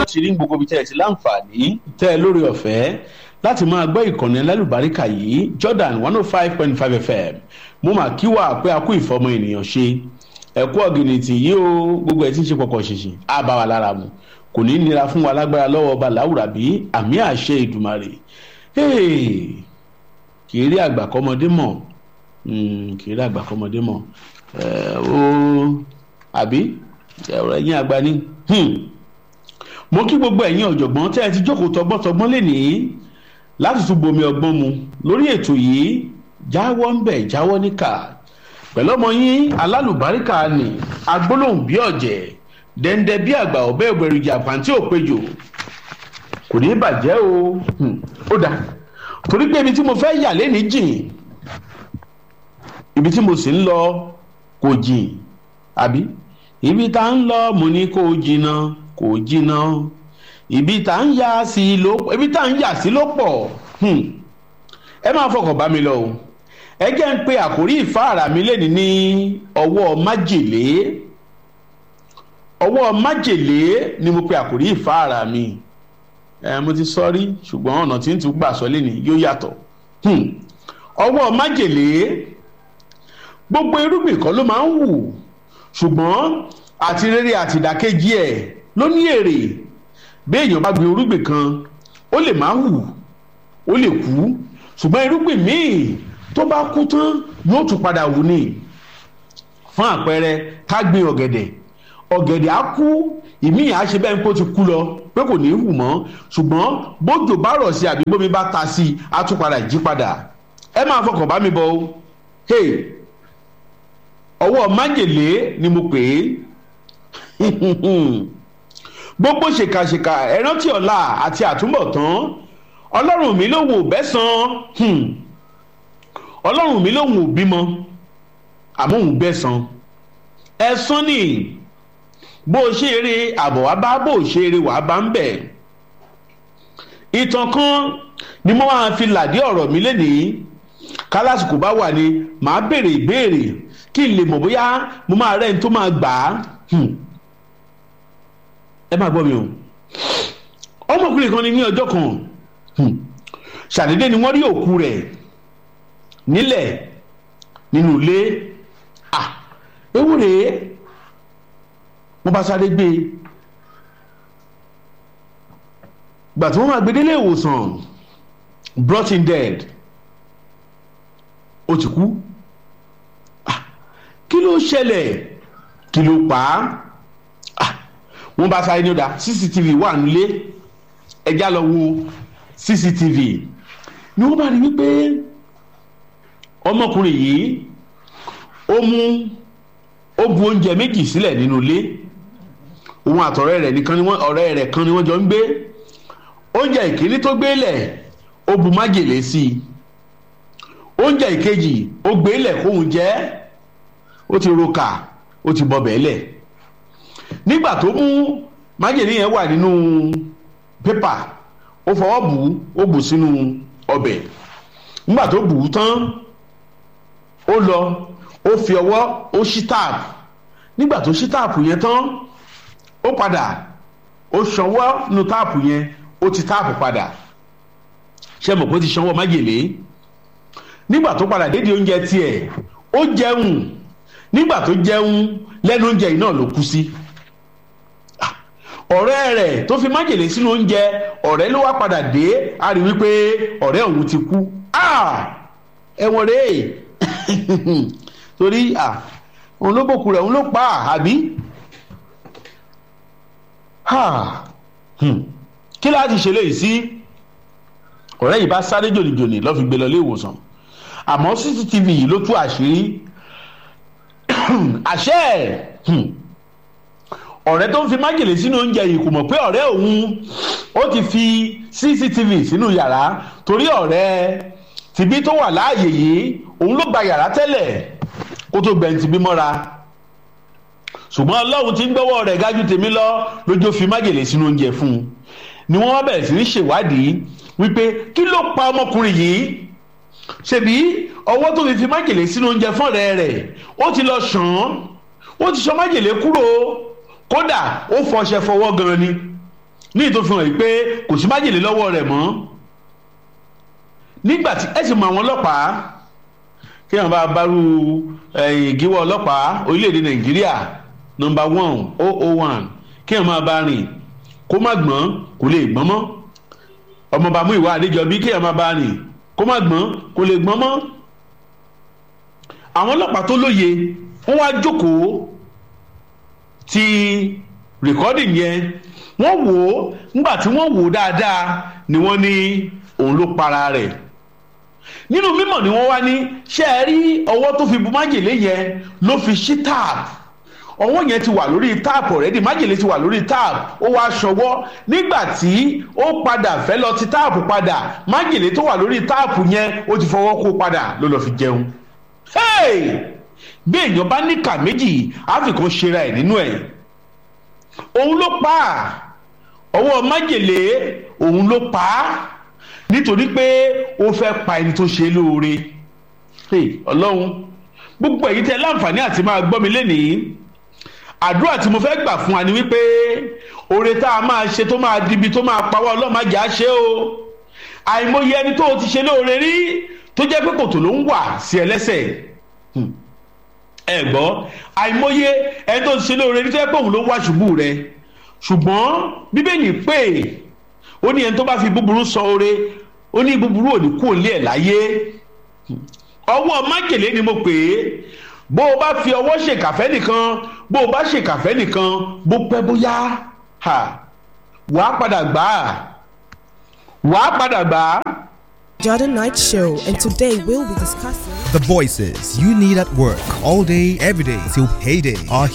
ti rí gbogbo ibi tẹ́ ẹ ti láǹfààní tẹ́ ẹ lórí ọ̀fẹ́ láti máa gbọ́ ìkànnì ẹlẹ́lùbáríkà yìí Jordan one oh five point five FM mo mà kí wà pé a kú ìfọmọ ènìyàn ṣe ẹ̀kú ọ̀gìnìtì yìí o gbogbo ẹ̀ tí ń ṣe pọ̀pọ̀ ṣìṣì á bá wa lára mu kò ní nira fún wa lágbára lọ́wọ́ ọba làwùrà bí àmì àṣẹ ìdùmarè kì í rí àgbà kọ́mọdé mọ̀ kì í rí àgbà kọ́mọdé mọ̀ ó àbí ẹ̀rọ ẹ̀yìn àgbà ni mo kí gbogbo ẹ̀yin ọ̀jọ̀gbọ́n tẹ́ ẹ ti jókòó tọgbọ́ntọgbọ́n lénìí láti tún bomi ọgbọ́n mu lórí ètò yìí jáwọ́ ń bẹ̀ jáwọ́ níkà pẹ̀lú ọmọ yín alálùbáríkà ni agbólóhùn bí ọ̀jẹ̀ dẹ́ndẹ́ bí àgbà ọ̀bẹ ògbẹ̀rìjà pàǹtí òpejò kò ní bàjẹ́ o ó dáa torí pé ibi tí mo fẹ́ yà lénìí jìn ibi tí mo sì ń lọ kò jìn àbí ibi tá ń lọ mo ní kó jìnnà kò jìnnà ibi tá ń yà sí ló ibi tá ń yà sí ló pọ̀ ẹ máa fọkàn bá mi lọ o ẹ jẹ́ ń pe àkórí ìfáàrà mi lẹ́ni ní ọwọ́ májèlé ọwọ́ májèlé ni mo pe àkórí ìfáàrà mi ẹ mo ti sọ rí ṣùgbọ́n ọ̀nà tí ń tún gbà sọ lẹ́ni yóò yàtọ̀ ọwọ́ májèlé gbogbo irúgbìn kan ló máa ń wù ṣùgbọ́n àti rere àti ìdàkejì ẹ̀ ló ní èrè bí èèyàn bá gbin irúgbìn kan ó lè máa hù ó lè kú ṣùgbọ́n irúgbìn míì tó bá kú tán yóò tún padà wù ní fún àpẹẹrẹ ká gbin ọ̀gẹ̀dẹ̀ ọ̀gẹ̀dẹ̀ á kú ìmíì á ṣe bẹ́ẹ̀ ń kó ti kú lọ pé kò ní hù mọ́ ṣùgbọ́n bójò bá rọ̀ sí àbí bómi bá ta sí i á tún padà jí padà ẹ máa fọkàn bá mi bọ̀ o hey ọwọ́ májèlé ni mo pè é gbogbo ṣèkàṣèkà ẹrántí ọ̀la àti àtúbọ̀tán ọlọ́run mi ló wò bẹ́sàn ọlọ́run mi ló wò bímọ àmọ́ òun bẹ́sàn ẹ̀sán ni bó o ṣe eré àbọ̀ wá bá bó o ṣe eré wàá bá ń bẹ̀ ìtàn kan ni mo máa fi làdí ọ̀rọ̀ mi lénìí kálásìkò bá wà ní màá béèrè ìbéèrè kí n lè mọ̀ bóyá mo máa rẹ́ ní tó máa gbà á ẹ máa gbọ́ mi o ọmọkùnrin kan ní ní ọjọ́ kan ṣàdédé ni wọ́n rí òkú rẹ̀ nílẹ̀ nínú ilé à ewu rèé wọ́n bá sáré gbé e gbà tí wọ́n máa gbé délé ìwòsàn brought in dead ó ti kú kí ló ṣẹlẹ̀ kí ló pa á wọ́n bá sáré ní ọ̀dà cctv wà nílé ẹja lọ wo cctv ni wọ́n bá rí wípé ọmọkùnrin yìí ó mú ó bu oúnjẹ méjì sílẹ̀ nínú ilé òun àtọ̀rẹ́ rẹ̀ nìkan ni wọ́n ọ̀rẹ́ rẹ̀ kan ni wọ́n jọ ń gbé oúnjẹ ìkíní tó gbé lẹ̀ ó bu májèlé sí i oúnjẹ ìkejì ó gbé lẹ̀ kóun jẹ́ ó ti roka ó ti bọbẹ̀ lẹ̀ nígbà tó mú májèlé yẹn wà nínú pépà ó fọwọ́ bù ú ó bù sínú ọbẹ̀ nígbà tó bù ú tán ó lọ ó fi ọwọ́ ó ṣí táàpù nígbà tó ṣí táàpù yẹn tán ó padà ó ṣanwọ́ nu táàpù yẹn ó ti táàpù padà ṣe mọ̀ pé ó ti ṣanwọ́ májèlé nígbà tó padà dédé oúnjẹ tiẹ̀ ó jẹun nígbà tó jẹun lẹ́nu oúnjẹ yìí náà ló kú sí ọ̀rẹ́ rẹ̀ tó fi májèlé sínú oúnjẹ ọ̀rẹ́ ló wá padà dé a rí wípé ọ̀rẹ́ òun ti kú ẹ̀wọ̀n rèé torí òun ló bòkú rẹ̀ òun ló pa àbí kí láti ṣe léyìí sí ọ̀rẹ́ yìí bá sáré jòlìjòlì lọ́ fi gbé lọ ilé ìwòsàn àmọ́ cctv yìí ló tú àṣírí àṣẹ ọ̀rẹ́ tó ń fi májèlé sínú oúnjẹ yìí kò mọ̀ pé ọ̀rẹ́ òun ó ti fi cctv sínú yàrá torí ọ̀rẹ́ tìbí tó wà láàyè yìí òun ló gba yàrá tẹ́lẹ̀ kó tó gbẹ̀ǹtì bí mọ́ra ṣùgbọ́n ọlọ́run ti ń gbọ́wọ́ rẹ̀ gájú tèmi lọ lójó fi májèlé sínú oúnjẹ fún un ni wọ́n wá bẹ̀rẹ̀ sí ní ṣèwádìí wípé kí ló pa ọmọkùnrin yìí ṣebí ọwọ́ tó fi fi májèlé sínú oúnjẹ fún ọ̀rẹ́ rẹ̀ ó ti lọ ṣàn án ó ti ṣan májèlé kúrò kódà ó fọṣẹ fọwọ́ gan ni ní ìtòfihàn yìí pé kò sí májèlé lọ́wọ́ rẹ̀ mọ́ nígbà tí ẹ sì mọ àwọn ọlọ́pàá kí wọn bá bárú ìgíwọ́ ọlọ́pàá orílẹ̀-èdè nàìjíríà nọmba one oh oh one kí wọn máa bá rìn kó má gbọ́n kó lè gbọ́n mọ́ ọmọọba mú ìwà àdéjọbí kí wọn máa bá rìn kó má gbọ́n kó lè gbọ́n mọ́ àwọn ọlọ́pàá tó lóye wọ́n wá jókòó ti rìkọ́dì yẹn wọ́n wò ó nígbà tí wọ́n wò ó dáadáa ni wọ́n ní òun ló para rẹ̀ nínú mímọ̀ ni wọ́n wá ní ṣé ẹ rí ọwọ́ tó fi bu májèlé yẹn ló fi ṣí táàpù ọwọ́ yẹn ti wà lórí táàpù ọ̀rẹ́dì májèlé ti wà lórí táàpù ó wá ṣọwọ́ nígbà tí ó padà fẹ́ lọ ti táàpù padà májèlé tó wà lórí táàpù yẹn ó ti fọwọ́ kó padà ló lọ́ọ́ fi jẹun. bí èèyàn bá níkà méjì àfikún ṣera ẹ̀ nínú ẹ̀ òun ló pa ọwọ́ májèlé òun ló pa á nítorí pé ó fẹ́ pa ẹni tó ṣe lóore ọlọ́run gbogbo èyí tẹ láǹfààní àti máa gbọ́ mi lénìí àdúrà tí mo fẹ́ gbà fún wa ni wípé oore tá a máa ṣe tó máa dibi tó máa pawọ́ ọlọ́run má jà á ṣe o àìmọye ẹni tó o ti ṣe lóore rí tó jẹ́ pé kòtò ló ń wà sí ẹlẹ́sẹ̀ ẹ gbọ́ àìmọye ẹni tó ti ṣe lóore rí tó jẹ́ pé òun ló wá ṣubú rẹ ṣùgbọ́n bíbélì pé ó ní ẹni tó bá fi búburú sọ oore ó ní búburú òní kú òlé ẹ̀ láyé ọwọ́ májèlé ni mo pè é bó o bá fi ọwọ́ ṣèkàfẹ́ nìkan bó o bá ṣèkàfẹ́ nìkan bó pẹ́ bóyá wàá padà gbà á wàá padà gbà á. Jordan Night Show, and today we'll be discussing The voices you need at work all day, every day till payday are